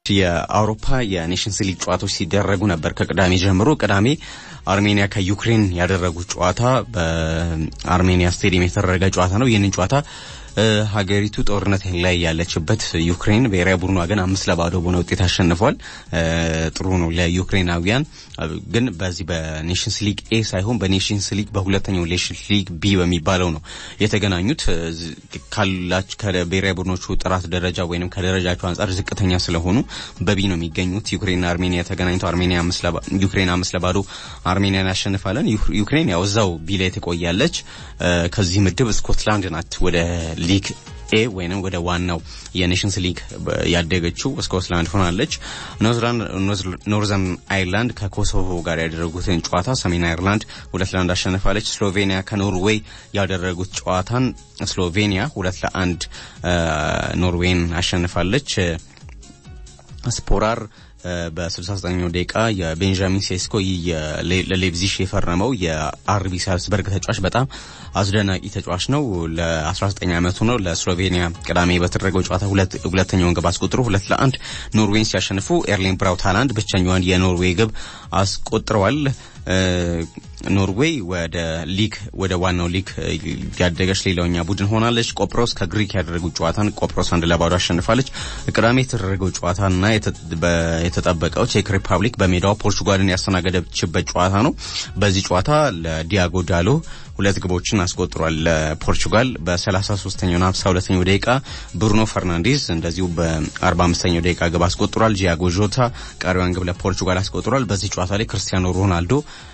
የአውሮፓ የኔሽንስ ሊግ ጨዋታዎች ሲደረጉ ነበር ከቅዳሜ ጀምሮ። ቅዳሜ አርሜኒያ ከዩክሬን ያደረጉት ጨዋታ በአርሜኒያ ስቴዲየም የተደረገ ጨዋታ ነው። ይህንን ጨዋታ ሀገሪቱ ጦርነት ላይ ያለችበት ዩክሬን ብሔራዊ ቡድኗ ግን አምስት ለባዶ በሆነ ውጤት አሸንፏል። ጥሩ ነው ለዩክሬናውያን። ግን በዚህ በኔሽንስ ሊግ ኤ ሳይሆን በኔሽንስ ሊግ በሁለተኛው ኔሽንስ ሊግ ቢ በሚባለው ነው የተገናኙት። ካላች ከብሔራዊ ቡድኖቹ ጥራት ደረጃ ወይንም ከደረጃቸው አንጻር ዝቅተኛ ስለሆኑ በቢ ነው የሚገኙት። ዩክሬንና አርሜኒያ ተገናኝተው አርሜኒያ ዩክሬን አምስት ለባዶ አርሜኒያን ያሸንፋለን። ዩክሬን ያው እዛው ቢ ላይ ትቆያለች። ከዚህ ምድብ ስኮትላንድ ናት ወደ ሊግ ኤ ወይንም ወደ ዋናው የኔሽንስ ሊግ ያደገችው ስኮትላንድ ሆናለች። ኖርዘርን አይርላንድ ከኮሶቮ ጋር ያደረጉትን ጨዋታ ሰሜን አይርላንድ ሁለት ለአንድ አሸንፋለች። ስሎቬኒያ ከኖርዌይ ያደረጉት ጨዋታን ስሎቬኒያ ሁለት ለአንድ ኖርዌይን አሸንፋለች። ስፖራር በ69ኛው ደቂቃ የቤንጃሚን ሴስኮ ለሌብዚሽ የፈረመው የአርቢ ሳልስበርግ ተጫዋች በጣም አስደናቂ ተጫዋች ነው። ለ19 ዓመቱ ነው። ለስሎቬኒያ ቅዳሜ በተደረገው ጨዋታ ሁለተኛውን ግብ አስቆጥሮ ሁለት ለአንድ ኖርዌይን ሲያሸንፉ ኤርሊን ብራውት ሃላንድ ብቸኛዋን የኖርዌይ ግብ አስቆጥረዋል። ኖርዌይ ወደ ሊግ ወደ ዋናው ሊግ ያደገች ሌላውኛ ቡድን ሆናለች። ቆጵሮስ ከግሪክ ያደረጉት ጨዋታን ቆጵሮስ አንድ ለባዶ አሸንፋለች። ቅዳሜ የተደረገው ጨዋታና የተጠበቀው ቼክ ሪፐብሊክ በሜዳዋ ፖርቹጋልን ያስተናገደችበት ጨዋታ ነው። በዚህ ጨዋታ ለዲያጎ ዳሎ ሁለት ግቦችን አስቆጥሯል። ለፖርቹጋል በ33ኛውና 52ኛው ደቂቃ ብሩኖ ፈርናንዴዝ እንደዚሁ በ45ኛው ደቂቃ ግብ አስቆጥሯል። ጂያጎ ጆታ ቀሪዋን ግብ ለፖርቹጋል አስቆጥሯል። በዚህ ጨዋታ ላይ ክርስቲያኖ ሮናልዶ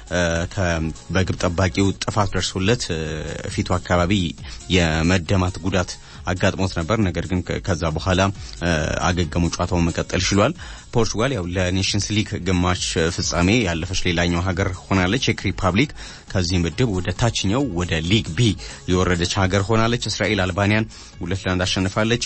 በግብ ጠባቂው ጥፋት ደርሶለት ፊቱ አካባቢ የመደማት ጉዳት አጋጥሞት ነበር። ነገር ግን ከዛ በኋላ አገገሙ፣ ጨዋታውን መቀጠል ችሏል። ፖርቹጋል ያው ለኔሽንስ ሊግ ግማሽ ፍጻሜ ያለፈች ሌላኛው ሀገር ሆናለች። ቼክ ሪፐብሊክ ከዚህ ምድብ ወደ ታችኛው ወደ ሊግ ቢ የወረደች ሀገር ሆናለች። እስራኤል አልባኒያን ሁለት ለአንድ አሸንፋለች።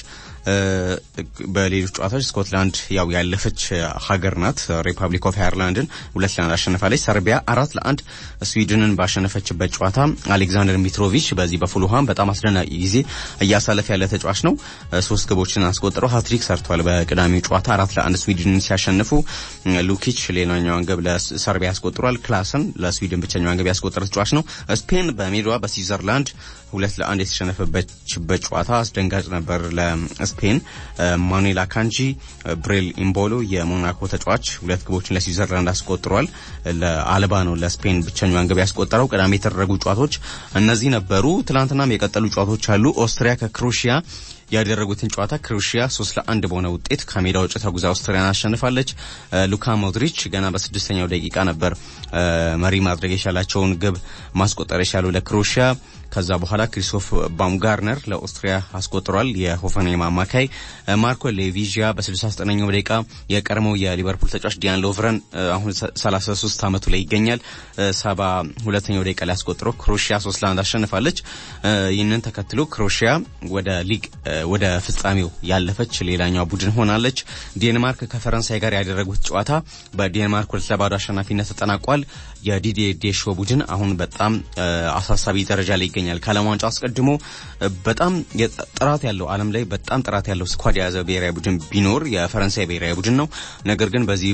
በሌሎች ጨዋታዎች ስኮትላንድ ያው ያለፈች ሀገር ናት። ሪፐብሊክ ኦፍ አየርላንድን ሁለት ለአንድ አሸንፋለች። ሰርቢያ አራት ለአንድ ስዊድንን ባሸነፈችበት ጨዋታ አሌክዛንደር ሚትሮቪች በዚህ በፉልሃም በጣም አስደናቂ ጊዜ እያሳለፈ ያለ ተጫዋች ነው። ሶስት ግቦችን አስቆጥረው ሀትሪክ ሰርቷል። በቅዳሜው ጨዋታ አራት ለአንድ ስዊድንን ሲያሸንፉ ሉኪች ሌላኛዋን ግብ ለሰርቢያ ያስቆጥሯል። ክላሰን ለስዊድን ብቸኛዋን ግብ ያስቆጠረ ተጫዋች ነው። ስፔን በሜዳዋ በስዊዘርላንድ ሁለት ለአንድ የተሸነፈበችበት ጨዋታ አስደንጋጭ ነበር ለስፔን። ማኑኤል አካንጂ፣ ብሬል ኢምቦሎ የሞናኮ ተጫዋች ሁለት ግቦችን ለስዊዘርላንድ አስቆጥሯል። ለአልባ ነው ለስፔን ብቸኛዋን ግብ ያስቆጠረው። ቅዳሜ የተደረጉ ጨዋታዎች እነዚህ ነበሩ። ትናንትናም የቀጠሉ ጨዋታዎች አሉ። ኦስትሪያ ከክሮሺያ ያደረጉትን ጨዋታ ክሮሺያ ሶስት ለአንድ በሆነ ውጤት ከሜዳ ውጭ ተጉዛ አውስትሪያን አሸንፋለች። ሉካ ሞድሪች ገና በስድስተኛው ደቂቃ ነበር መሪ ማድረግ የቻላቸውን ግብ ማስቆጠር የቻለው ለክሮሺያ። ከዛ በኋላ ክሪስቶፍ ባምጋርነር ለኦስትሪያ አስቆጥሯል። የሆፈንሄም አማካይ ማርኮ ሌቪዥያ በ69ኛው ደቂቃ የቀድሞው የሊቨርፑል ተጫዋች ዲያን ሎቭረን አሁን 33 ዓመቱ ላይ ይገኛል። ሰባ ሁለተኛው ደቂቃ ላይ አስቆጥሮ ክሮሺያ ሶስት ለአንድ አሸንፋለች። ይህንን ተከትሎ ክሮሺያ ወደ ሊግ ወደ ፍጻሜው ያለፈች ሌላኛው ቡድን ሆናለች። ዴንማርክ ከፈረንሳይ ጋር ያደረጉት ጨዋታ በዴንማርክ ሁለት ለባዶ አሸናፊነት ተጠናቋል። የዲዲዬ ዴሾ ቡድን አሁን በጣም አሳሳቢ ደረጃ ላይ ይገኛል። ከዓለም ዋንጫ አስቀድሞ በጣም ጥራት ያለው ዓለም ላይ በጣም ጥራት ያለው ስኳድ የያዘ ብሔራዊ ቡድን ቢኖር የፈረንሳይ ብሔራዊ ቡድን ነው። ነገር ግን በዚህ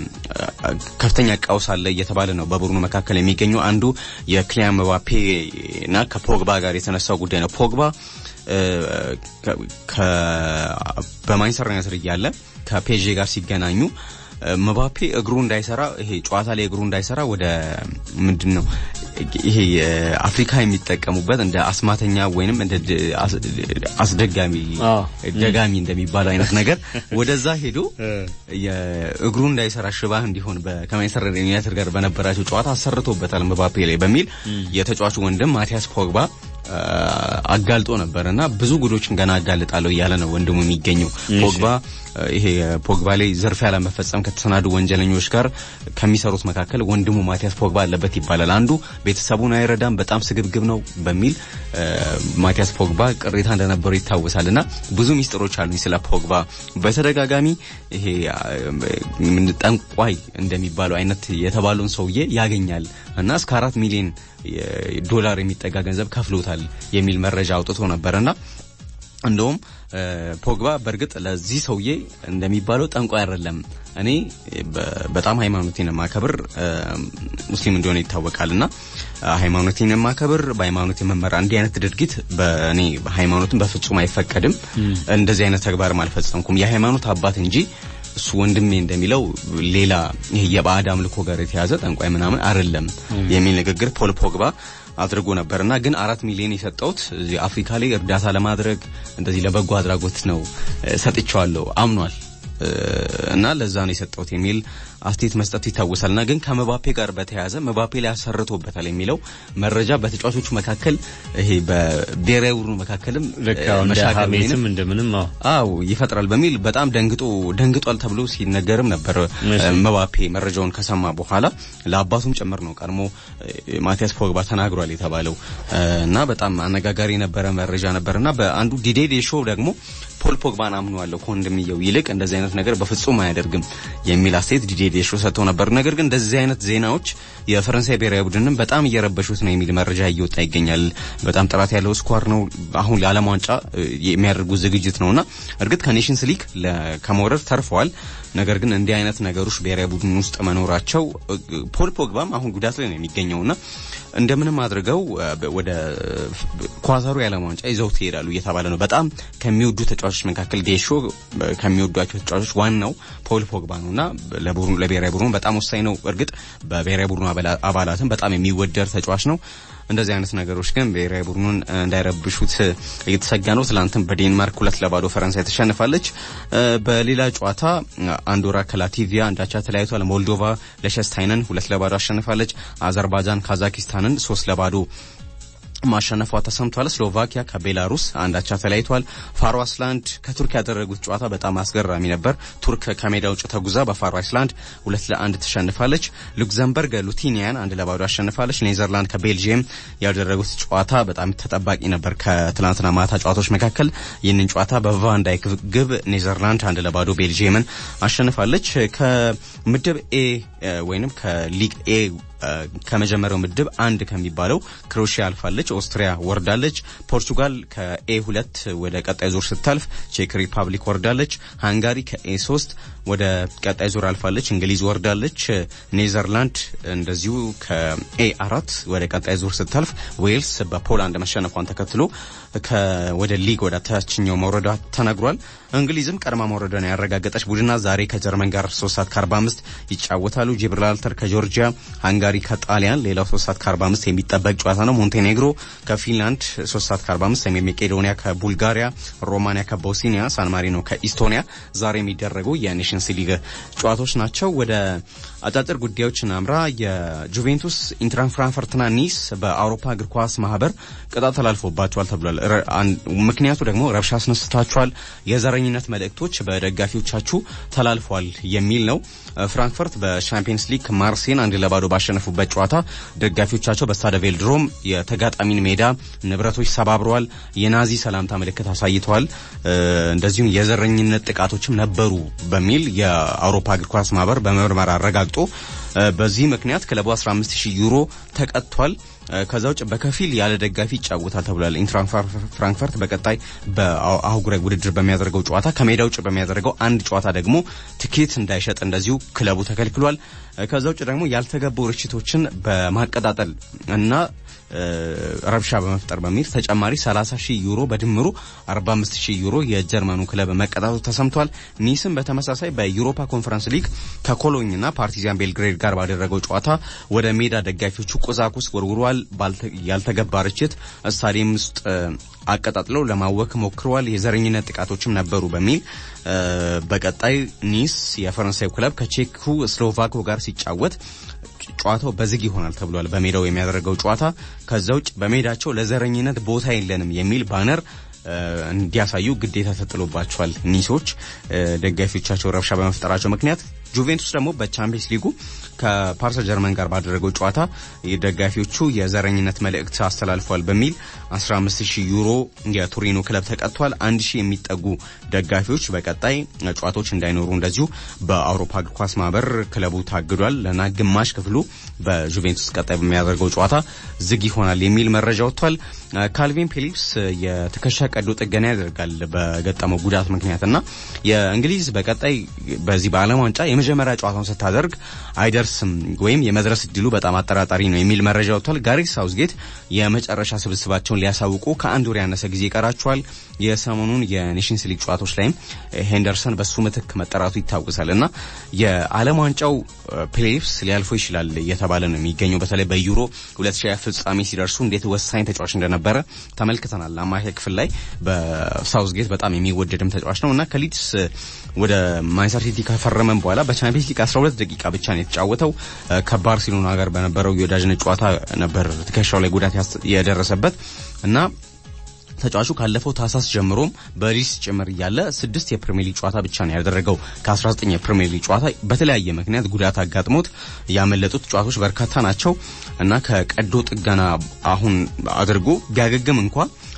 በከፍተኛ ቀውስ አለ እየተባለ ነው በቡድኑ መካከል የሚገኘው አንዱ የክሊያን ምባፔ እና ከፖግባ ጋር የተነሳው ጉዳይ ነው። ፖግባ በማንቸስተር ዩናይትድ እያለ ከፔዤ ጋር ሲገናኙ መባፔ እግሩ እንዳይሰራ ይሄ ጨዋታ ላይ እግሩ እንዳይሰራ ወደ ምንድን ነው ይሄ አፍሪካ የሚጠቀሙበት እንደ አስማተኛ ወይንም እንደ አስደጋሚ ደጋሚ እንደሚባለው አይነት ነገር ወደዛ ሄዶ እግሩ እንዳይሰራ ሽባ እንዲሆን ከማንቸስተር ዩናይትድ ጋር በነበራቸው ጨዋታ አሰርቶበታል መባፔ ላይ በሚል የተጫዋቹ ወንድም ማቲያስ ፖግባ አጋልጦ ነበር እና ብዙ ጉዶችን ገና አጋልጣለሁ እያለ ነው ወንድሙ የሚገኘው ፖግባ ይሄ ፖግባ ላይ ዝርፊያ ለመፈጸም ከተሰናዱ ወንጀለኞች ጋር ከሚሰሩት መካከል ወንድሙ ማቲያስ ፖግባ አለበት ይባላል። አንዱ ቤተሰቡን አይረዳም፣ በጣም ስግብግብ ነው በሚል ማቲያስ ፖግባ ቅሬታ እንደነበረው ይታወሳል። እና ብዙ ሚስጥሮች አሉኝ ስለ ፖግባ። በተደጋጋሚ ይሄ ጠንቋይ እንደሚባለው አይነት የተባለውን ሰውዬ ያገኛል እና እስከ አራት ሚሊዮን ዶላር የሚጠጋ ገንዘብ ከፍሎታል የሚል መረጃ አውጥቶ ነበርና እንደውም ፖግባ በእርግጥ ለዚህ ሰውዬ እንደሚባለው ጠንቋይ አይደለም። እኔ በጣም ሃይማኖቴን የማከብር ሙስሊም እንደሆነ ይታወቃልና ሃይማኖቴን የማከብር በሃይማኖት የመመራ እንዲህ አይነት ድርጊት በእኔ ሃይማኖትን በፍጹም አይፈቀድም። እንደዚህ አይነት ተግባርም አልፈጸምኩም። የሃይማኖት አባት እንጂ እሱ ወንድሜ እንደሚለው ሌላ ይሄ የባዕድ አምልኮ ጋር የተያዘ ጠንቋይ ምናምን አይደለም የሚል ንግግር ፖል ፖግባ አድርጎ ነበርና ግን አራት ሚሊዮን የሰጠውት እዚህ አፍሪካ ላይ እርዳታ ለማድረግ እንደዚህ ለበጎ አድራጎት ነው ሰጥቼዋለሁ አምኗል እና ለዛ ነው የሰጠውት የሚል አስተያየት መስጠቱ ይታወሳልና ግን ከመባፔ ጋር በተያያዘ መባፔ ላይ አሰርቶበታል የሚለው መረጃ በተጫዋቾቹ መካከል ይሄ በብሔራዊ ቡድኑ መካከልም መሻገርም እንደምንም አው ይፈጥራል በሚል በጣም ደንግጦ ደንግጧል ተብሎ ሲነገርም ነበር። መባፔ መረጃውን ከሰማ በኋላ ለአባቱም ጭምር ነው ቀድሞ ማቲያስ ፖግባ ተናግሯል የተባለው እና በጣም አነጋጋሪ የነበረ መረጃ ነበርና በአንዱ ዲዴ ሾው ደግሞ ፖል ፖግባን አምነዋለሁ ከወንድምየው ይልቅ እንደዚህ አይነት ነገር በፍጹም አያደርግም የሚል አስተያየት ዲዴ ዴሾ ሰጥተው ነበር። ነገር ግን እንደዚህ አይነት ዜናዎች የፈረንሳይ ብሔራዊ ቡድንም በጣም እየረበሹት ነው የሚል መረጃ እየወጣ ይገኛል። በጣም ጥራት ያለው ስኳር ነው። አሁን ለዓለም ዋንጫ የሚያደርጉት ዝግጅት ነውና እርግጥ ከኔሽንስ ሊግ ከመውረድ ተርፈዋል። ነገር ግን እንዲህ አይነት ነገሮች ብሔራዊ ቡድን ውስጥ መኖራቸው ፖል ፖግባም አሁን ጉዳት ላይ ነው የሚገኘውና እንደምንም አድርገው ወደ ኳታሩ የዓለም ዋንጫ ይዘውት ይሄዳሉ እየተባለ ነው። በጣም ከሚወዱ ተጫዋቾች መካከል ዴሾ ከሚወዷቸው ተጫዋቾች ዋናው ፖል ፖግባ ነውና ለቡድኑ ለብሔራዊ ቡድኑ በጣም ወሳኝ ነው። እርግጥ በብሔራዊ ቡድኑ አባላትም በጣም የሚወደድ ተጫዋች ነው። እንደዚህ አይነት ነገሮች ግን ብሔራዊ ቡድኑን እንዳይረብሹት እየተሰጋ ነው። ትላንትም በዴንማርክ ሁለት ለባዶ ፈረንሳይ ተሸንፋለች። በሌላ ጨዋታ አንዶራ ከላቲቪያ አንዳቻ ተለያይቷል። ሞልዶቫ ለሸስታይንን ሁለት ለባዶ አሸንፋለች። አዘርባይጃን ካዛኪስታንን ሶስት ለባዶ ማሸነፏ ተሰምቷል። ስሎቫኪያ ከቤላሩስ አንዳቻ ተለያይቷል። ፋሮ አይስላንድ ከቱርክ ያደረጉት ጨዋታ በጣም አስገራሚ ነበር። ቱርክ ከሜዳ ውጭ ተጉዛ በፋሮ አይስላንድ ሁለት ለአንድ ተሸንፋለች። ሉክዘምበርግ ሉቲኒያን አንድ ለባዶ አሸንፋለች። ኔዘርላንድ ከቤልጂየም ያደረጉት ጨዋታ በጣም ተጠባቂ ነበር። ከትላንትና ማታ ጨዋታዎች መካከል ይህንን ጨዋታ በቫንዳይክ ግብ ኔዘርላንድ አንድ ለባዶ ቤልጂየምን አሸንፋለች። ከምድብ ኤ ወይንም ከሊግ ኤ ከመጀመሪያው ምድብ አንድ ከሚባለው ክሮሺያ አልፋለች። ኦስትሪያ ወርዳለች። ፖርቱጋል ከኤ ሁለት ወደ ቀጣይ ዙር ስታልፍ ቼክ ሪፐብሊክ ወርዳለች። ሃንጋሪ ከኤ ሶስት ወደ ቀጣይ ዙር አልፋለች። እንግሊዝ ወርዳለች። ኔዘርላንድ እንደዚሁ ከኤ አራት ወደ ቀጣይ ዙር ስታልፍ፣ ዌልስ በፖላንድ መሸነፏን ተከትሎ ወደ ሊግ ወደ ታችኛው መውረዷ ተነግሯል። እንግሊዝም ቀድማ መውረዷን ያረጋገጠች ቡድና ዛሬ ከጀርመን ጋር 3 ሰዓት ከ45 ይጫወታሉ። ጂብራልተር ከጆርጂያ፣ ሃንጋሪ ከጣሊያን ሌላው 3 ሰዓት ከ45 የሚጠበቅ ጨዋታ ነው። ሞንቴኔግሮ ከፊንላንድ 3 ሰዓት ከ45፣ ሰሜን መቄዶኒያ ከቡልጋሪያ፣ ሮማኒያ ከቦስኒያ፣ ሳን ማሪኖ ከኢስቶኒያ ዛሬ የሚደረጉ የኔሽንስ ሊግ ጨዋታዎች ናቸው። ወደ አጫጭር ጉዳዮች እናምራ። የጁቬንቱስ ኢንትራን ፍራንክፈርትና ኒስ በአውሮፓ እግር ኳስ ማህበር ቅጣት ተላልፎባቸዋል ተብሏል። ምክንያቱ ደግሞ ረብሻ አስነስታችኋል፣ የዘረኝነት መልእክቶች በደጋፊዎቻችሁ ተላልፏል የሚል ነው። ፍራንክፈርት በሻምፒየንስ ሊግ ማርሴን አንድ ለባዶ ባሸነፉበት ጨዋታ ደጋፊዎቻቸው በስታደ ቬልድሮም የተጋጣሚን ሜዳ ንብረቶች ሰባብረዋል፣ የናዚ ሰላምታ ምልክት አሳይተዋል፣ እንደዚሁም የዘረኝነት ጥቃቶችም ነበሩ በሚል የአውሮፓ እግር ኳስ ማህበር በምርመራ አረጋግጦ በዚህ ምክንያት ክለቡ 15000 ዩሮ ተቀጥቷል። ከዛ ውጭ በከፊል ያለ ደጋፊ ይጫወታል ተብሏል። ኢንትራን ፍራንክፈርት በቀጣይ በአህጉራዊ ውድድር በሚያደርገው ጨዋታ ከሜዳ ውጭ በሚያደርገው አንድ ጨዋታ ደግሞ ትኬት እንዳይሸጥ እንደዚሁ ክለቡ ተከልክሏል። ከዛ ውጭ ደግሞ ያልተገቡ ርችቶችን በማቀጣጠል እና ረብሻ በመፍጠር በሚል ተጨማሪ 30 ሺህ ዩሮ በድምሩ 45 ሺህ ዩሮ የጀርመኑ ክለብ መቀጣቱ ተሰምቷል። ኒስም በተመሳሳይ በዩሮፓ ኮንፈረንስ ሊግ ከኮሎኝና ፓርቲዛን ቤልግሬድ ጋር ባደረገው ጨዋታ ወደ ሜዳ ደጋፊዎቹ ቁሳቁስ ወርውረዋል። ያልተገባ ርችት ስታዲየም ውስጥ አቀጣጥለው ለማወክ ሞክረዋል። የዘረኝነት ጥቃቶችም ነበሩ በሚል በቀጣይ ኒስ የፈረንሳይ ክለብ ከቼኩ ስሎቫኮ ጋር ሲጫወት ጨዋታው በዝግ ይሆናል ተብሏል። በሜዳው የሚያደርገው ጨዋታ ከዛ ውጭ በሜዳቸው ለዘረኝነት ቦታ የለንም የሚል ባነር እንዲያሳዩ ግዴታ ተጥሎባቸዋል። ኒሶች ደጋፊዎቻቸው ረብሻ በመፍጠራቸው ምክንያት ጁቬንቱስ ደግሞ በቻምፒየንስ ሊጉ ከፓርሰ ጀርመን ጋር ባደረገው ጨዋታ ደጋፊዎቹ የዘረኝነት መልእክት አስተላልፏል በሚል 15000 ዩሮ የቱሪኖ ክለብ ተቀጥቷል። 1000 የሚጠጉ ደጋፊዎች በቀጣይ ጨዋታዎች እንዳይኖሩ እንደዚሁ በአውሮፓ እግር ኳስ ማህበር ክለቡ ታግዷል እና ግማሽ ክፍሉ በጁቬንቱስ ቀጣይ በሚያደርገው ጨዋታ ዝግ ይሆናል የሚል መረጃ ወጥቷል። ካልቪን ፊሊፕስ የትከሻ ቀዶ ጥገና ያደርጋል በገጠመው ጉዳት ምክንያት እና የእንግሊዝ በቀጣይ በዚህ በዓለም ዋንጫ የመጀመሪያ ጨዋታውን ስታደርግ አይደርስም ወይም የመድረስ እድሉ በጣም አጠራጣሪ ነው የሚል መረጃ ወጥቷል። ጋሬት ሳውዝጌት የመጨረሻ ስብስባቸውን ሊያሳውቁ ከአንድ ወር ያነሰ ጊዜ ይቀራቸዋል። የሰሞኑን የኔሽንስ ሊግ ጨዋታዎች ላይም ሄንደርሰን በሱ ምትክ መጠራቱ ይታወሳል እና የዓለም ዋንጫው ፕሌይፍስ ሊያልፎ ይችላል እየተባለ ነው የሚገኘው። በተለይ በዩሮ 2020 ፍጻሜ ሲደርሱ እንዴት ወሳኝ ተጫዋች እንደነበረ ተመልክተናል። አማካይ ክፍል ላይ በሳውዝጌት በጣም የሚወደድም ተጫዋች ነው እና ከሊድስ ወደ ማንቸስተር ሲቲ ከፈረመም በኋላ በቻምፒየንስ ሊግ 12 ደቂቃ ብቻ ነው የተጫወተው። ከባርሴሎና ጋር በነበረው የወዳጅነት ጨዋታ ነበር ትከሻው ላይ ጉዳት የደረሰበት እና ተጫዋቹ ካለፈው ታህሳስ ጀምሮም በሊድስ ጭምር እያለ ስድስት የፕሪሚየር ሊግ ጨዋታ ብቻ ነው ያደረገው። ከ19 የፕሪሚየር ሊግ ጨዋታ በተለያየ ምክንያት ጉዳት አጋጥሞት ያመለጡት ጨዋታዎች በርካታ ናቸው እና ከቀዶ ጥገና አሁን አድርጎ ቢያገግም እንኳ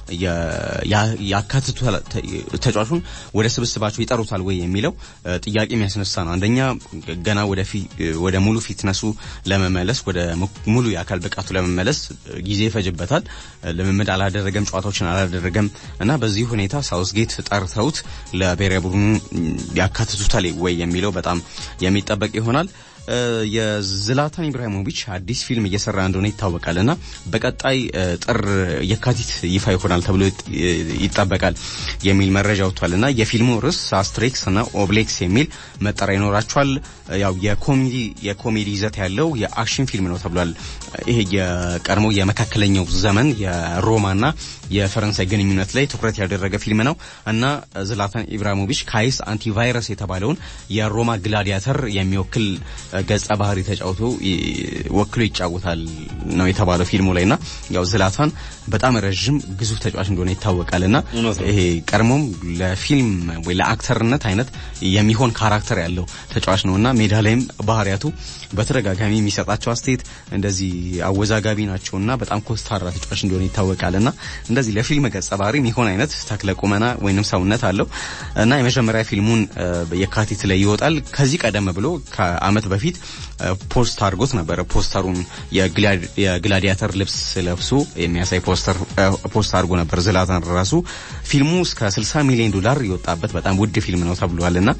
ያካትቱ ተጫዋቹን ወደ ስብስባቸው ይጠሩታል ወይ የሚለው ጥያቄ የሚያስነሳ ነው። አንደኛ ገና ወደ ሙሉ ፊትነሱ ለመመለስ ወደ ሙሉ የአካል ብቃቱ ለመመለስ ጊዜ ይፈጅበታል። ልምምድ አላደረገም፣ ጨዋታዎችን አላደረገም እና በዚህ ሁኔታ ሳውስጌት ጠርተውት ለብሔራዊ ቡድኑ ያካትቱታል ወይ የሚለው በጣም የሚጠበቅ ይሆናል። የዝላታን ኢብራሂሞቪች አዲስ ፊልም እየሰራ እንደሆነ ይታወቃል እና በቀጣይ ጥር የካቲት ይፋ ይሆናል ተብሎ ይጠበቃል የሚል መረጃ ወጥቷል እና የፊልሙ ርዕስ አስትሬክስ እና ኦብሌክስ የሚል መጠሪያ ይኖራቸዋል። ያው የኮሜዲ የኮሜዲ ይዘት ያለው የአክሽን ፊልም ነው ተብሏል። ይሄ የቀድሞ የመካከለኛው ዘመን የሮማና የፈረንሳይ ግንኙነት ላይ ትኩረት ያደረገ ፊልም ነው እና ዝላታን ኢብራሂሞቪች ካይስ አንቲቫይረስ የተባለውን የሮማ ግላዲያተር የሚወክል ገጸ ባህሪ ተጫውቶ ወክሎ ይጫወታል ነው የተባለው ፊልሙ ላይ እና ያው ዝላታን በጣም ረዥም ግዙፍ ተጫዋች እንደሆነ ይታወቃል እና ይሄ ቀድሞም ለፊልም ወይ ለአክተርነት አይነት የሚሆን ካራክተር ያለው ተጫዋች ነው እና ሜዳ ላይም ባህሪያቱ በተደጋጋሚ የሚሰጣቸው አስተያየት እንደዚህ አወዛጋቢ ናቸው እና በጣም ኮስታራ ተጫዋች እንደሆነ ይታወቃል እና እንደዚህ ለፊልም ገጸ ባህሪ የሚሆን አይነት ተክለ ቁመና ወይንም ሰውነት አለው እና የመጀመሪያ ፊልሙን የካቲት ላይ ይወጣል። ከዚህ ቀደም ብሎ ከአመት በፊት ፖስት አድርጎት ነበረ። ፖስተሩን የግላዲያተር ልብስ ለብሶ የሚያሳይ ፖስተር ፖስት አድርጎ ነበር ዝላታን ራሱ። ፊልሙ እስከ 60 ሚሊዮን ዶላር የወጣበት በጣም ውድ ፊልም ነው ተብሏል እና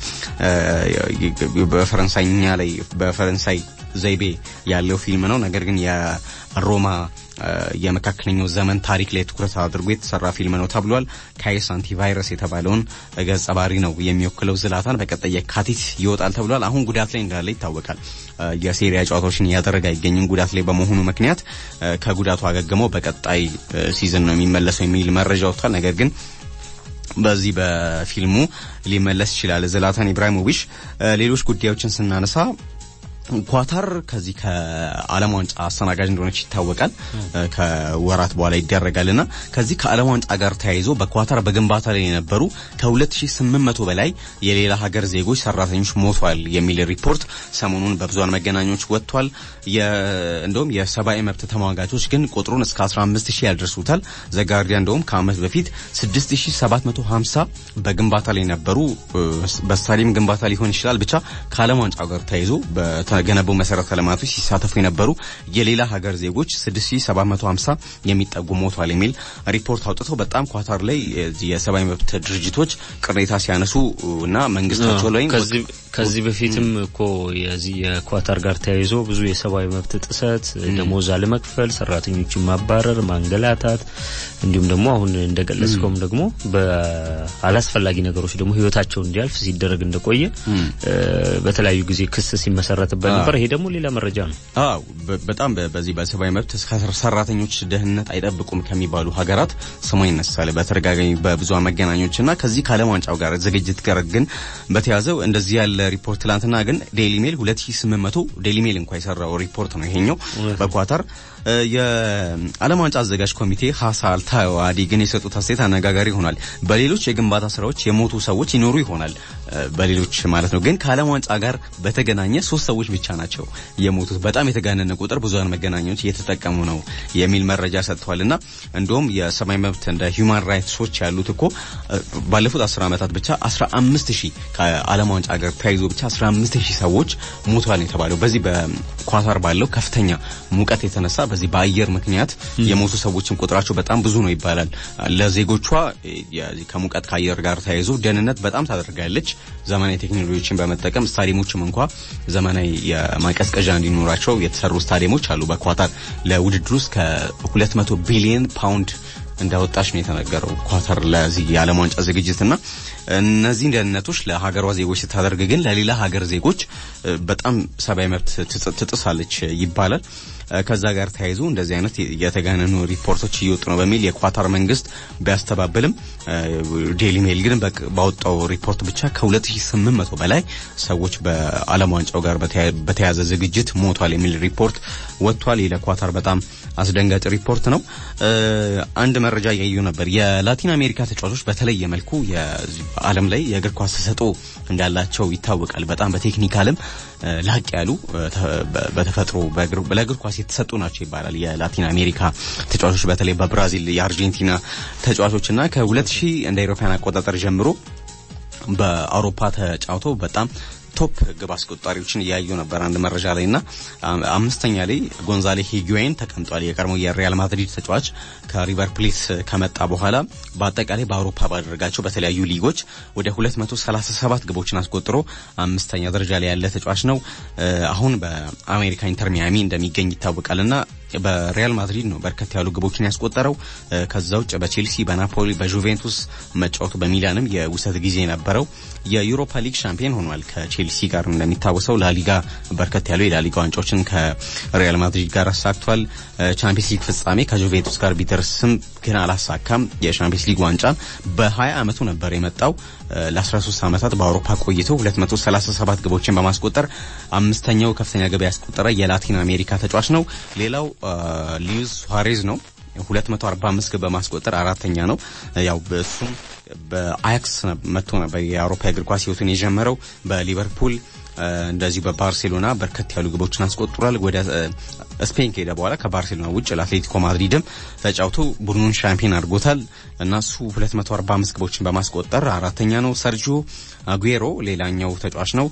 በፈረንሳይኛ ላይ በፈረንሳይ ዘይቤ ያለው ፊልም ነው። ነገር ግን የሮማ የመካከለኛው ዘመን ታሪክ ላይ ትኩረት አድርጎ የተሰራ ፊልም ነው ተብሏል። ካይስ አንቲቫይረስ የተባለውን ገጸ ባህሪ ነው የሚወክለው ዝላታን በቀጣይ የካቲት ይወጣል ተብሏል። አሁን ጉዳት ላይ እንዳለ ይታወቃል። የሴሪያ ጨዋታዎችን እያደረገ አይገኝም ጉዳት ላይ በመሆኑ ምክንያት ከጉዳቱ አገግመው በቀጣይ ሲዝን ነው የሚመለሰው የሚል መረጃ ወጥቷል። ነገር ግን በዚህ በፊልሙ ሊመለስ ይችላል ዝላታን ኢብራሂሞቪች። ሌሎች ጉዳዮችን ስናነሳ ኳታር ከዚህ ከዓለም ዋንጫ አስተናጋጅ እንደሆነች ይታወቃል። ከወራት በኋላ ይደረጋልና ከዚህ ከዓለም ዋንጫ ጋር ተያይዞ በኳታር በግንባታ ላይ የነበሩ ከ2800 በላይ የሌላ ሀገር ዜጎች ሰራተኞች ሞቷል የሚል ሪፖርት ሰሞኑን በብዙሃን መገናኞች ወጥቷል። እንደውም የሰብአዊ መብት ተሟጋቾች ግን ቁጥሩን እስከ 15000 ያደርሱታል። ዘጋርዲያን እንደውም ከአመት በፊት 6750 በግንባታ ላይ ነበሩ። በስታዲየም ግንባታ ሊሆን ይችላል ብቻ ከዓለም ዋንጫ ጋር ተያይዞ ገነቡ መሰረተ ልማቶች ሲሳተፉ የነበሩ የሌላ ሀገር ዜጎች 6750 የሚጠጉ ሞቷል የሚል ሪፖርት አውጥተው በጣም ኳታር ላይ የሰብአዊ መብት ድርጅቶች ቅሬታ ሲያነሱ እና መንግስታቸው ላይ ከዚህ በፊትም እኮ የዚህ የኳታር ጋር ተያይዞ ብዙ የሰብአዊ መብት ጥሰት፣ ደሞዝ አለመክፈል፣ ሰራተኞችን ማባረር፣ ማንገላታት እንዲሁም ደግሞ አሁን እንደገለጽከውም ደግሞ በአላስፈላጊ ነገሮች ደግሞ ህይወታቸው እንዲያልፍ ሲደረግ እንደቆየ በተለያዩ ጊዜ ክስ ሲመሰረትበት ነበር። ይሄ ደግሞ ሌላ መረጃ ነው። አዎ በጣም በዚህ በሰብአዊ መብት ሰራተኞች ደህንነት አይጠብቁም ከሚባሉ ሀገራት ስሙ ይነሳል በተደጋጋሚ በብዙሃን መገናኞች እና ከዚህ ከዓለም ዋንጫው ጋር ዝግጅት ጋር ግን በተያዘው እንደዚህ ያለ ሪፖርት ትላንትና ግን ዴይሊ ሜል 2800 ዴይሊ ሜል እንኳን የሰራው ሪፖርት ነው ይሄኛው በኳታር የዓለም ዋንጫ አዘጋጅ ኮሚቴ ሀሳ አልታዋዲ ግን የሰጡት አስተያየት አነጋጋሪ ይሆናል። በሌሎች የግንባታ ስራዎች የሞቱ ሰዎች ይኖሩ ይሆናል በሌሎች ማለት ነው። ግን ከዓለም ዋንጫ ጋር በተገናኘ ሶስት ሰዎች ብቻ ናቸው የሞቱት። በጣም የተጋነነ ቁጥር ብዙሃን መገናኛዎች እየተጠቀሙ ነው የሚል መረጃ ሰጥተዋል። እና እንዲሁም የሰብአዊ መብት እንደ ሂውማን ራይትሶች ያሉት እኮ ባለፉት አስር ዓመታት ብቻ 15 ሺህ ከዓለም ዋንጫ ጋር ተያይዞ ብቻ 15 ሺህ ሰዎች ሞተዋል ነው የተባለው። በዚህ በኳታር ባለው ከፍተኛ ሙቀት የተነሳ በዚህ በአየር ምክንያት የሞቱ ሰዎችን ቁጥራቸው በጣም ብዙ ነው ይባላል። ለዜጎቿ ከሙቀት ከአየር ጋር ተያይዞ ደህንነት በጣም ታደርጋለች። ዘመናዊ ቴክኖሎጂዎችን በመጠቀም ስታዲየሞችም እንኳ ዘመናዊ የማቀዝቀዣ እንዲኖራቸው የተሰሩ ስታዲየሞች አሉ። በኳታር ለውድድር ውስጥ ከ200 ቢሊዮን ፓውንድ እንዳወጣች ነው የተነገረው ኳታር ለዚህ የዓለም ዋንጫ ዝግጅትና እነዚህን ደህንነቶች ለሀገሯ ዜጎች ስታደርግ ግን ለሌላ ሀገር ዜጎች በጣም ሰብአዊ መብት ትጥሳለች ይባላል። ከዛ ጋር ተያይዞ እንደዚህ አይነት የተጋነኑ ሪፖርቶች እየወጡ ነው በሚል የኳታር መንግስት ቢያስተባብልም ዴሊ ሜል ግን ባወጣው ሪፖርት ብቻ ከ2800 በላይ ሰዎች በዓለም ዋንጫው ጋር በተያያዘ ዝግጅት ሞቷል የሚል ሪፖርት ወጥቷል። ይህ ለኳታር በጣም አስደንጋጭ ሪፖርት ነው። አንድ መረጃ እያዩ ነበር። የላቲን አሜሪካ ተጫዋቾች በተለየ መልኩ ዓለም ላይ የእግር ኳስ ተሰጥኦ እንዳላቸው ይታወቃል። በጣም በቴክኒካልም ላቅ ያሉ በተፈጥሮ ለእግር ኳስ የተሰጡ ናቸው ይባላል። የላቲን አሜሪካ ተጫዋቾች በተለይ በብራዚል የአርጀንቲና ተጫዋቾችና ከ2000 እንደ አውሮፓውያን አቆጣጠር ጀምሮ በአውሮፓ ተጫውተው በጣም ቶፕ ግብ አስቆጣሪዎችን እያዩ ነበር። አንድ መረጃ ላይ እና አምስተኛ ላይ ጎንዛሌ ሂጉዌን ተቀምጧል። የቀድሞ የሪያል ማድሪድ ተጫዋች ከሪቨር ፕሌት ከመጣ በኋላ በአጠቃላይ በአውሮፓ ባደረጋቸው በተለያዩ ሊጎች ወደ 237 ግቦችን አስቆጥሮ አምስተኛ ደረጃ ላይ ያለ ተጫዋች ነው። አሁን በአሜሪካ ኢንተር ሚያሚ እንደሚገኝ ይታወቃል እና በሪያል ማድሪድ ነው በርከት ያሉ ግቦችን ያስቆጠረው። ከዛ ውጭ በቼልሲ፣ በናፖሊ፣ በጁቬንቱስ መጫወቱ በሚላንም የውሰት ጊዜ ነበረው። የዩሮፓ ሊግ ሻምፒዮን ሆኗል ከቼልሲ ጋር እንደሚታወሰው። ላሊጋ በርከት ያሉ የላሊጋ ዋንጫዎችን ከሪያል ማድሪድ ጋር አሳክቷል። ቻምፒየንስ ሊግ ፍጻሜ ከጁቬንቱስ ጋር ቢደርስም ግን አላሳካም። የቻምፒየንስ ሊግ ዋንጫ በ20 ዓመቱ ነበር የመጣው። ለ13 ዓመታት በአውሮፓ ቆይቶ 237 ግቦችን በማስቆጠር አምስተኛው ከፍተኛ ግብ ያስቆጠረ የላቲን አሜሪካ ተጫዋች ነው። ሌላው ሉዊስ ሱዋሬዝ ነው። 245 ግብ በማስቆጠር አራተኛ ነው። ያው እሱም በአያክስ መጥቶ ነበር የአውሮፓ የእግር ኳስ ህይወቱን የጀመረው በሊቨርፑል እንደዚሁ በባርሴሎና በርከት ያሉ ግቦችን አስቆጥሯል። ወደ ስፔን ከሄደ በኋላ ከባርሴሎና ውጭ ለአትሌቲኮ ማድሪድም ተጫውቶ ቡድኑን ሻምፒዮን አድርጎታል እና እሱ 245 ግቦችን በማስቆጠር አራተኛ ነው። ሰርጂዮ አጉዌሮ ሌላኛው ተጫዋች ነው።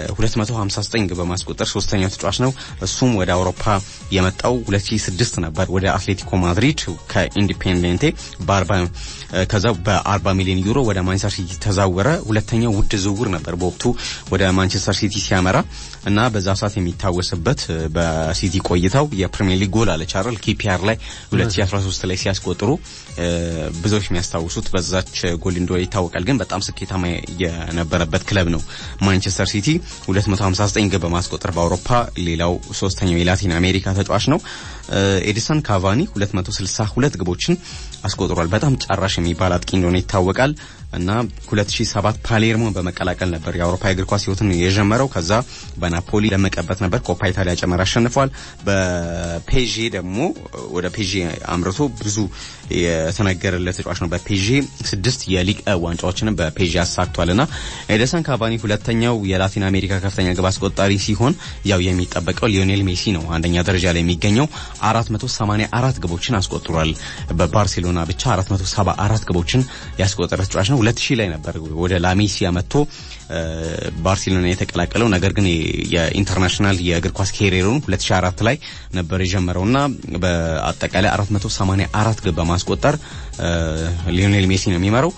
259 ግብ በማስቆጠር ሶስተኛው ተጫዋች ነው። እሱም ወደ አውሮፓ የመጣው 2006 ነበር ወደ አትሌቲኮ ማድሪድ ከኢንዲፔንዴንቴ በአርባ ከዛ በ40 ሚሊዮን ዩሮ ወደ ማንቸስተር ሲቲ ተዛወረ። ሁለተኛው ውድ ዝውውር ነበር በወቅቱ ወደ ማንቸስተር ሲቲ ሲያመራ እና በዛ ሰዓት የሚታወስበት በሲቲ ቆይታው የፕሪሚየር ሊግ ጎል አለች አይደል ኪፒአር ላይ 2013 ላይ ሲያስቆጥሩ ብዙዎች የሚያስታውሱት በዛች ጎል እንደሆነ ይታወቃል። ግን በጣም ስኬታማ የነበረበት ክለብ ነው ማንቸስተር ሲቲ 259 ግብ በማስቆጠር በአውሮፓ ሌላው ሶስተኛው የላቲን አሜሪካ ተጫዋች ነው። ኤዲሰን ካቫኒ 262 ግቦችን አስቆጥሯል። በጣም ጨራሽ የሚባል አጥቂ እንደሆነ ይታወቃል እና 2007 ፓሌርሞን በመቀላቀል ነበር የአውሮፓ የእግር ኳስ ህይወትን የጀመረው። ከዛ በናፖሊ ደመቀበት ነበር። ኮፓ ኢታሊያ ጨመር አሸንፏል። በፔዤ ደግሞ ወደ ፔዤ አምርቶ ብዙ የተነገረለት ተጫዋች ነው። በፔዤ ስድስት የሊግ ዋንጫዎችንም በፔዤ አሳክቷል እና ኤደሰን ካቫኒ ሁለተኛው የላቲን አሜሪካ ከፍተኛ ግብ አስቆጣሪ ሲሆን ያው የሚጠበቀው ሊዮኔል ሜሲ ነው አንደኛ ደረጃ ላይ የሚገኘው 484 ግቦችን አስቆጥሯል። በባርሴሎና ብቻ 474 ግቦችን ያስቆጠረ ተጫዋች ነው። 2000 ላይ ነበር ወደ ላሜሲያ መጥቶ ባርሴሎና የተቀላቀለው። ነገር ግን የኢንተርናሽናል የእግር ኳስ ኬሪየሩን 2004 ላይ ነበር የጀመረውና በአጠቃላይ 484 ግብ በማስቆጠር ሊዮኔል ሜሲ ነው የሚመራው።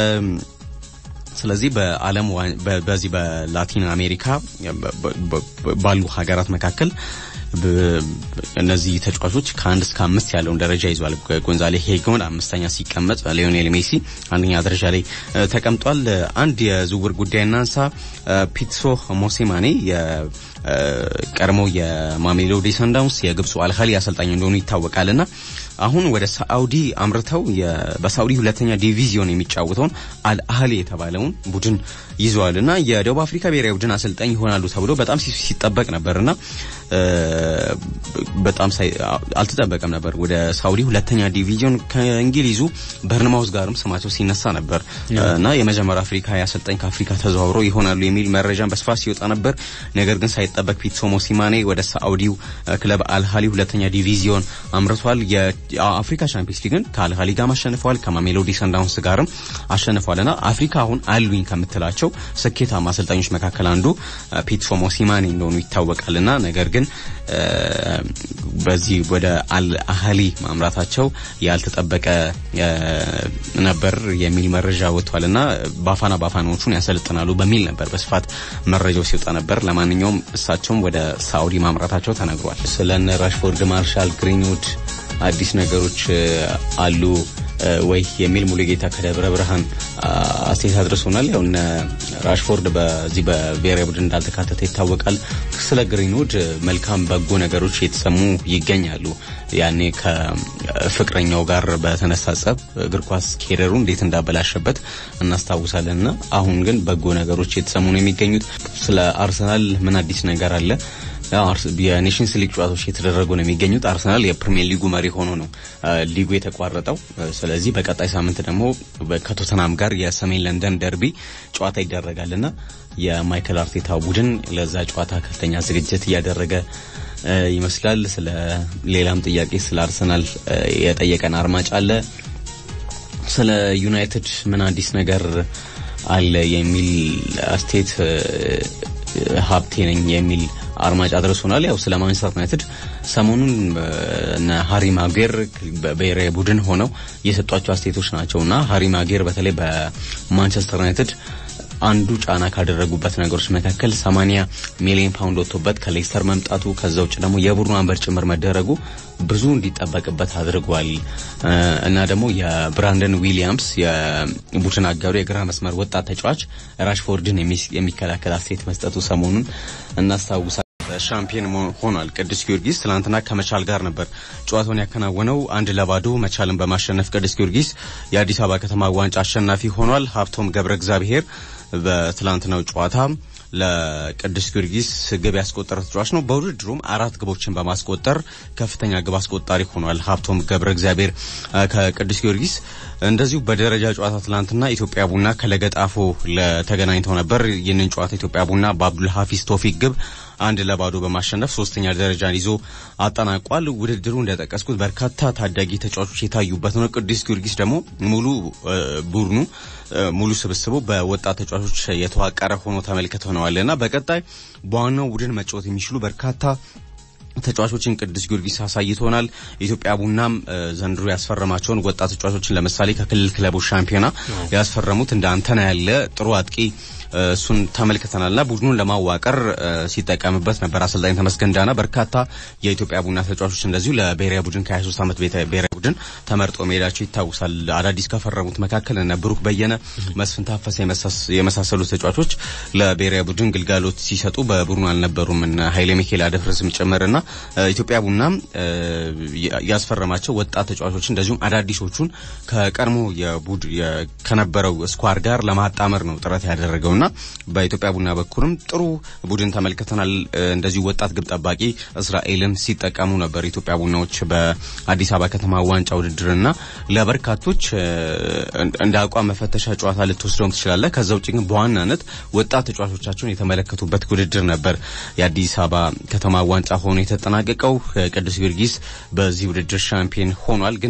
ስለዚህ በዓለም በዚህ በላቲን አሜሪካ ባሉ ሀገራት መካከል እነዚህ ተጫዋቾች ከአንድ እስከ አምስት ያለውን ደረጃ ይዟል። ጎንዛሌ ሄጎን አምስተኛ ሲቀመጥ፣ ሊዮኔል ሜሲ አንደኛ ደረጃ ላይ ተቀምጧል። አንድ የዝውውር ጉዳይ እናንሳ። ፒትሶ ሞሴማኔ ቀድሞ የማሜሎዲ ሰንዳውንስ የግብፁ አልኸሊ አሰልጣኝ እንደሆኑ ይታወቃልና አሁን ወደ ሳኡዲ አምርተው በሳኡዲ ሁለተኛ ዲቪዚዮን የሚጫወተውን አልአህሊ የተባለውን ቡድን ይዘዋልና የደቡብ አፍሪካ ብሔራዊ ቡድን አሰልጣኝ ይሆናሉ ተብሎ በጣም ሲጠበቅ ነበርና በጣም አልተጠበቀም ነበር። ወደ ሳኡዲ ሁለተኛ ዲቪዚዮን ከእንግሊዙ በርንማውዝ ጋርም ስማቸው ሲነሳ ነበር እና የመጀመሪያ አፍሪካዊ አሰልጣኝ ከአፍሪካ ተዘዋውረው ይሆናሉ የሚል መረጃን በስፋት ሲወጣ ነበር። ነገር ግን ሳይጠበቅ ፒትሶ ሞሲማኔ ወደ ሳኡዲው ክለብ አልሃሊ ሁለተኛ ዲቪዚዮን አምርቷል። የአፍሪካ ቻምፒየንስ ሊግን ከአልሃሊ ጋር አሸንፈዋል። ከማሜሎዲ ሰንዳውንስ ጋርም አሸንፏልና አፍሪካ አሁን አሉኝ ከምትላቸው ስኬታማ አሰልጣኞች መካከል አንዱ ፒትሶ ሞሲማኔ እንደሆኑ ይታወቃልና ነገር ግን በዚህ ወደ አልአህሊ ማምራታቸው ያልተጠበቀ ነበር የሚል መረጃ ወጥቷልና ባፋና ባፋናዎቹን ያሰለጥናሉ በሚል ነበር በስፋት መረጃው ሲወጣ ነበር። ለማንኛውም እሳቸውም ወደ ሳኡዲ ማምራታቸው ተነግሯል። ስለነ ራሽፎርድ፣ ማርሻል ግሪንውድ አዲስ ነገሮች አሉ ወይ የሚል ሙሉጌታ ከደብረ ብርሃን አስተያየት አድርሶናል። ያው እነ ራሽፎርድ በዚህ በብሔራዊ ቡድን እንዳልተካተተ ይታወቃል። ስለ ግሪንውድ መልካም በጎ ነገሮች የተሰሙ ይገኛሉ። ያኔ ከፍቅረኛው ጋር በተነሳ ጸብ እግር ኳስ ኬሪየሩ እንዴት እንዳበላሸበት እናስታውሳለን እና አሁን ግን በጎ ነገሮች የተሰሙ ነው የሚገኙት። ስለ አርሰናል ምን አዲስ ነገር አለ? የኔሽንስ ሊግ ጨዋታዎች የተደረጉ ነው የሚገኙት። አርሰናል የፕሪሚየር ሊጉ መሪ ሆኖ ነው ሊጉ የተቋረጠው። ስለዚህ በቀጣይ ሳምንት ደግሞ ከቶተናም ጋር የሰሜን ለንደን ደርቢ ጨዋታ ይደረጋልና የማይክል አርቴታ ቡድን ለዛ ጨዋታ ከፍተኛ ዝግጅት እያደረገ ይመስላል። ስለ ሌላም ጥያቄ ስለ አርሰናል የጠየቀን አድማጭ አለ። ስለ ዩናይትድ ምን አዲስ ነገር አለ የሚል አስተያየት ሀብቴ ነኝ የሚል አድማጭ አድርሶናል። ያው ስለ ማንቸስተር ዩናይትድ ሰሞኑን እነ ሃሪ ማጌር በብሔራዊ ቡድን ሆነው የሰጧቸው አስተያየቶች ናቸውና ሃሪ ማጌር በተለይ በማንቸስተር ዩናይትድ አንዱ ጫና ካደረጉበት ነገሮች መካከል 80 ሚሊዮን ፓውንድ ወጥቶበት ከሌስተር መምጣቱ ከዛ ውጭ ደግሞ የቡድኑ አንበር ጭምር መደረጉ ብዙ እንዲጠበቅበት አድርጓል እና ደግሞ የብራንደን ዊሊያምስ የቡድን አጋሩ የግራ መስመር ወጣት ተጫዋች ራሽፎርድን የሚከላከል አስተያየት መስጠቱ ሰሞኑን እናስታውሳል። ሻምፒዮን ሆኗል። ቅዱስ ጊዮርጊስ ትናንትና ከመቻል ጋር ነበር ጨዋታውን ያከናወነው። አንድ ለባዶ መቻልን በማሸነፍ ቅዱስ ጊዮርጊስ የአዲስ አበባ ከተማ ዋንጫ አሸናፊ ሆኗል። ሀብቶም ገብረ እግዚአብሔር በትላንትናው ጨዋታ ለቅዱስ ጊዮርጊስ ግብ ያስቆጠረ ተጫዋች ነው። በውድድሩም አራት ግቦችን በማስቆጠር ከፍተኛ ግብ አስቆጣሪ ሆኗል። ሀብቶም ገብረ እግዚአብሔር ከቅዱስ ጊዮርጊስ እንደዚሁ በደረጃ ጨዋታ ትላንትና ኢትዮጵያ ቡና ከለገጣፎ ተገናኝተው ነበር። ይህንን ጨዋታ ኢትዮጵያ ቡና በአብዱል ሀፊዝ ቶፊክ ግብ አንድ ለባዶ በማሸነፍ ሶስተኛ ደረጃን ይዞ አጠናቋል። ውድድሩ እንደጠቀስኩት በርካታ ታዳጊ ተጫዋቾች የታዩበት ነው። ቅዱስ ጊዮርጊስ ደግሞ ሙሉ ቡድኑ ሙሉ ስብስቡ በወጣት ተጫዋቾች የተዋቀረ ሆኖ ተመልክተነዋልና በቀጣይ በዋናው ቡድን መጫወት የሚችሉ በርካታ ተጫዋቾችን ቅዱስ ጊዮርጊስ አሳይቶናል። ኢትዮጵያ ቡናም ዘንድሮ ያስፈረማቸውን ወጣት ተጫዋቾችን ለምሳሌ ከክልል ክለቦች ሻምፒዮና ያስፈረሙት እንደ አንተና ያለ ጥሩ አጥቂ እሱን ተመልክተናልና ቡድኑን ለማዋቀር ሲጠቀምበት ነበር አሰልጣኝ ተመስገን ዳና። በርካታ የኢትዮጵያ ቡና ተጫዋቾች እንደዚሁ ለብሔራዊ ቡድን ከ23 ዓመት ብሔራዊ ቡድን ተመርጦ መሄዳቸው ይታወሳል። አዳዲስ ከፈረሙት መካከል እነ ብሩክ በየነ፣ መስፍን ታፈሰ የመሳሰሉ ተጫዋቾች ለብሔራዊ ቡድን ግልጋሎት ሲሰጡ በቡድኑ አልነበሩም። እነ ኃይሌ ሚካኤል አደፍርስም ጭምርና ኢትዮጵያ ቡናም ያስፈረማቸው ወጣት ተጫዋቾች እንደዚሁም አዳዲሶቹን ከቀድሞ የቡድ ከነበረው ስኳር ጋር ለማጣመር ነው ጥረት ያደረገው እና በኢትዮጵያ ቡና በኩልም ጥሩ ቡድን ተመልክተናል። እንደዚሁ ወጣት ግብ ጠባቂ እስራኤልን ሲጠቀሙ ነበር ኢትዮጵያ ቡናዎች በአዲስ አበባ ከተማ ዋንጫ ውድድርና ለበርካቶች እንደ አቋም መፈተሻ ጨዋታ ልትወስደውም ትችላለህ። ከዛ ውጭ ግን በዋናነት ወጣት ተጫዋቾቻቸውን የተመለከቱበት ውድድር ነበር የአዲስ አበባ ከተማ ዋንጫ ሆኖ የተጠናቀቀው። ቅዱስ ጊዮርጊስ በዚህ ውድድር ሻምፒዮን ሆኗል ግን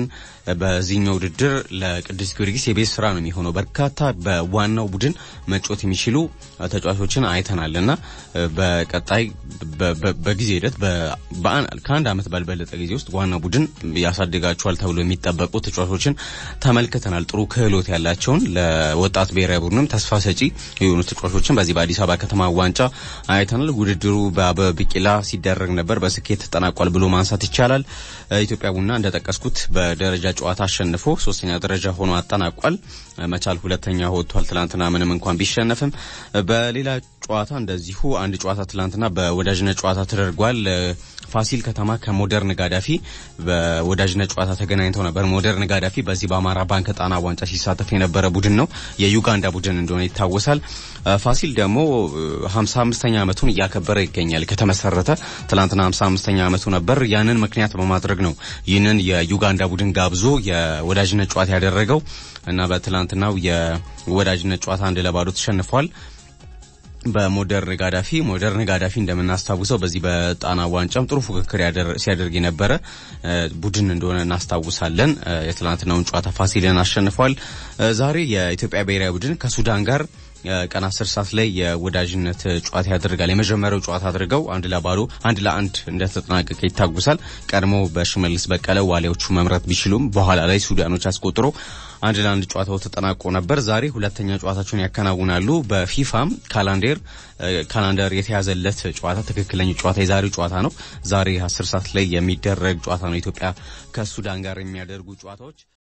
በዚህኛው ውድድር ለቅዱስ ጊዮርጊስ የቤት ስራ ነው የሚሆነው። በርካታ በዋናው ቡድን መጫወት የሚችሉ ተጫዋቾችን አይተናል እና በቀጣይ በጊዜ ሂደት ከአንድ ዓመት ባልበለጠ ጊዜ ውስጥ ዋና ቡድን ያሳድጋቸዋል ተብሎ የሚጠበቁ ተጫዋቾችን ተመልክተናል። ጥሩ ክህሎት ያላቸውን ለወጣት ብሔራዊ ቡድንም ተስፋ ሰጪ የሆኑ ተጫዋቾችን በዚህ በአዲስ አበባ ከተማ ዋንጫ አይተናል። ውድድሩ በአበበ ቢቂላ ሲደረግ ነበር፣ በስኬት ተጠናቋል ብሎ ማንሳት ይቻላል። ኢትዮጵያ ቡና እንደጠቀስኩት በደረጃ ጨዋታ አሸንፎ ሶስተኛ ደረጃ ሆኖ አጠናቋል። መቻል ሁለተኛ ወጥቷል። ትላንትና ምንም እንኳን ቢሸነፍም በሌላ ጨዋታ እንደዚሁ አንድ ጨዋታ ትላንትና በወዳጅነት ጨዋታ ተደርጓል። ፋሲል ከተማ ከሞደርን ጋዳፊ በወዳጅነት ጨዋታ ተገናኝተው ነበር። ሞደርን ጋዳፊ በዚህ በአማራ ባንክ ጣና ዋንጫ ሲሳተፍ የነበረ ቡድን ነው። የዩጋንዳ ቡድን እንደሆነ ይታወሳል። ፋሲል ደግሞ 55ኛ ዓመቱን እያከበረ ይገኛል። ከተመሰረተ ትላንትና 55ኛ ዓመቱ ነበር። ያንን ምክንያት በማድረግ ነው ይህንን የዩጋንዳ ቡድን ጋብዞ የወዳጅነት ጨዋታ ያደረገው እና በትላንትናው የወዳጅነት ጨዋታ አንድ ለባዶ ተሸንፏል። በሞደርን ጋዳፊ ሞደርን ጋዳፊ እንደምናስታውሰው በዚህ በጣና ዋንጫም ጥሩ ፉክክር ሲያደርግ የነበረ ቡድን እንደሆነ እናስታውሳለን። የትላንትናውን ጨዋታ ፋሲልን አሸንፏል። ዛሬ የኢትዮጵያ ብሔራዊ ቡድን ከሱዳን ጋር ቀን አስር ሰዓት ላይ የወዳጅነት ጨዋታ ያደርጋል። የመጀመሪያው ጨዋታ አድርገው አንድ ለባዶ አንድ ለአንድ እንደተጠናቀቀ ይታወሳል። ቀድሞ በሽመልስ በቀለ ዋሊያዎቹ መምራት ቢችሉም በኋላ ላይ ሱዳኖች አስቆጥሮ አንድ ለአንድ ጨዋታው ተጠናቆ ነበር። ዛሬ ሁለተኛ ጨዋታቸውን ያከናውናሉ። በፊፋም ካላንደር ካላንደር የተያዘለት ጨዋታ ትክክለኛ ጨዋታ የዛሬው ጨዋታ ነው። ዛሬ አስር ሰዓት ላይ የሚደረግ ጨዋታ ነው። ኢትዮጵያ ከሱዳን ጋር የሚያደርጉ ጨዋታዎች